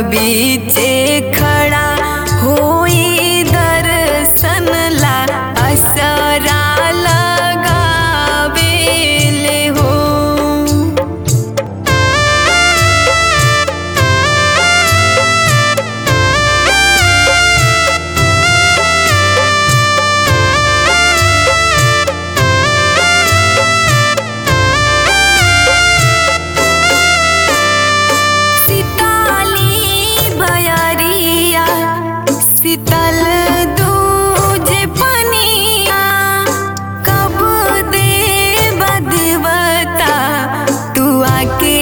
बीचे खड़ा होई दर्शन ला असरा लगावेले हो सीताली भयरिया शीतल दूजे पनिया कब दे बदवता तू आके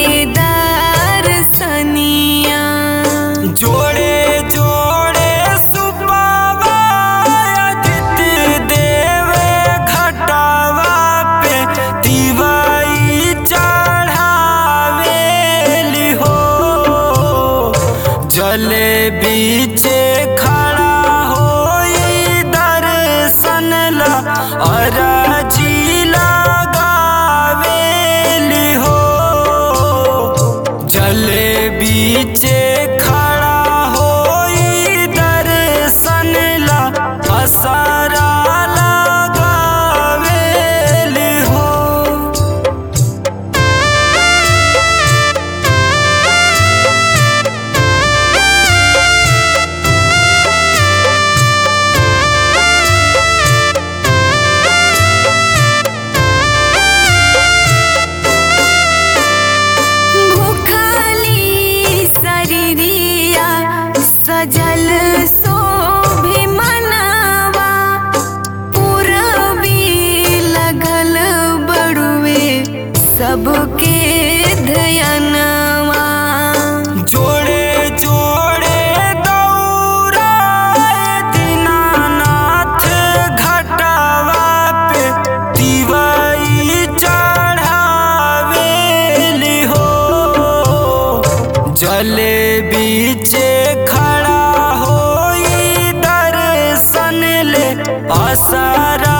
दर्शनिया जोड़े जोड़े सुपावा अदित देवे घटावा पे दिवाई चढ़ावेली हो जले बीचे खड़ा होई दर्शन ला अराजी लगावेली हो जले बीचे खड़ा होई दर्शन ला असरा लगावेली हो भूखली शरीरिया सजल शोभे मनवा पूरबी लगल बड़ुए सबके धयनवा जोड़े जोड़े दौड़ा दीनानाथ घटावा पे दिवाई चढ़ावेली हो जले बीचे खड़ा होई दर्शन ले असरा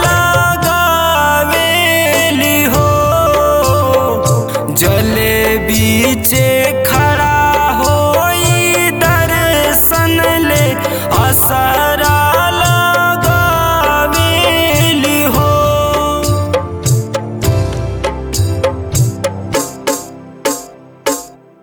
लगावेली हो जले बीचे खड़ा होई दर्शन ले असरा